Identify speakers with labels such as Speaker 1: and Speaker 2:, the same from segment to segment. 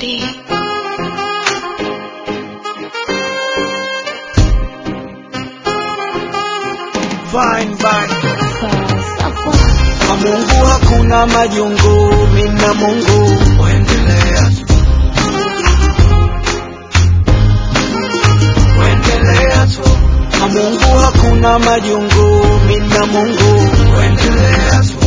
Speaker 1: melody.
Speaker 2: Fine, fine.
Speaker 1: Sawa.
Speaker 2: Kwa Mungu hakuna majungu, mina Mungu Wendelea tu. Wendelea tu. Kwa Mungu hakuna majungu, mina Mungu Wendelea tu.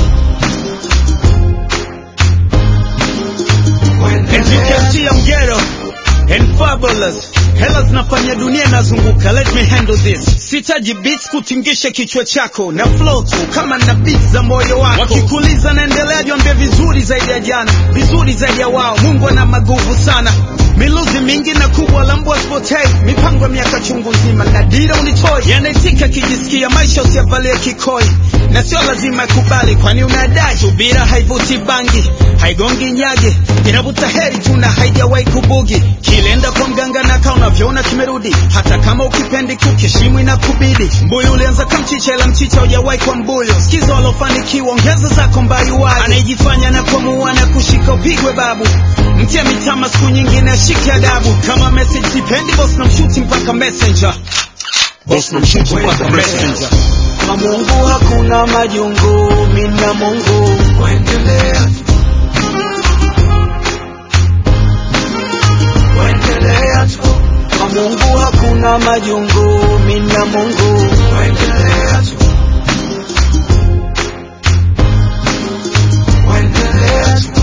Speaker 3: As you can see, I'm ghetto and fabulous. Hela zinafanya dunia inazunguka, let me handle this. Sitaji beats kutingisha kichwa chako na flow tu kama na beats za moyo wako. Wakikuliza naendelea, jiambie vizuri zaidi ya jana, vizuri zaidi ya wao. Mungu ana maguvu sana, miluzi mingi na kubwa la mbwa spotei, mipango ya miaka chungu nzima na dira unitoi, yanaitika kijisikia maisha usiyavalie kikoi na sio lazima ikubali, kwani unadai subira haivuti bangi, haigongi nyage, inavuta heri tu na haijawahi kubugi. Kilenda kwa mganga na kaa unavyoona kimerudi, hata kama ukipendi kukishimu inakubidi. Mbuyu ulianza kamchicha, ila mchicha hujawahi kwa mbuyu. Sikiza walofanikiwa, ongeza zako mbayuwaji. Anayejifanya na kuamua na kushika upigwe babu, mtia mitama siku nyingine ashike adabu. Kama message sipendi, boss na mshuti mpaka messenger, boss na mshuti mpaka messenger.
Speaker 2: Kwa Mungu hakuna majungu, mina Mungu Wendelea tu. Wendelea tu. Kwa Mungu hakuna majungu, mina Mungu Wendelea tu. Wendelea tu.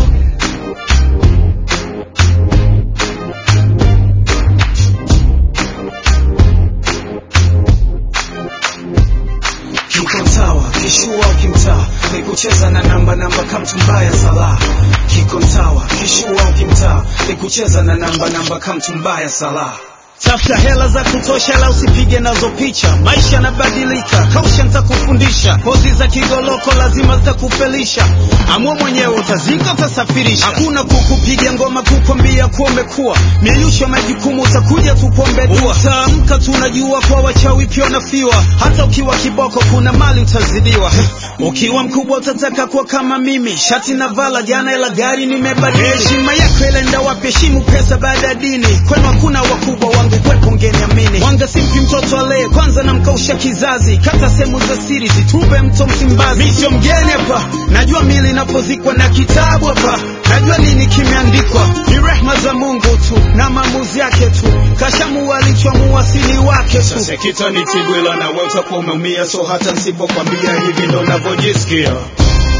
Speaker 2: Kiko sawa, kishua ukimtaa ni kucheza na namba namba kamtumbaya sala. Kiko sawa, kishua ukimtaa ni kucheza na namba namba kamtumbaya sala.
Speaker 3: Tafuta hela za kutosha, la usipige nazo picha. Maisha yanabadilika, kausha nitakufundisha. Pozi za kigoloko lazima zitakufelisha. Amua mwenyewe, utazika utasafirisha. Hakuna kukupiga ngoma kukwambia kuwa umekuwa mieyusho majukumu, utakuja tupombe dua. Utaamka tunajua kwa wachawi pia wanafiwa. Hata ukiwa kiboko, kuna mali utazidiwa. Ukiwa mkubwa utataka kuwa kama mimi, shati na vala jana, ila gari nimebadili. Heshima yako ilenda wapi? Heshimu pesa baada ya dini. Kwenu hakuna wakubwa wangu kwepo ngeniamini. Mwanga simpi mtoto alee, kwanza namkausha kizazi. Kata sehemu za siri, zitupe mto Msimbazi. Mi sio mgeni hapa, najua mili inapozikwa na kitabu hapa. Najua nini kimeandikwa, ni rehma za Mungu tu na maamuzi yake tu. Kashamua alichoamua sili wake tu.
Speaker 4: Sasa kita ni tibwila na wewe utakuwa umeumia, so hata nisipokwambia hivi ndo navyojisikia.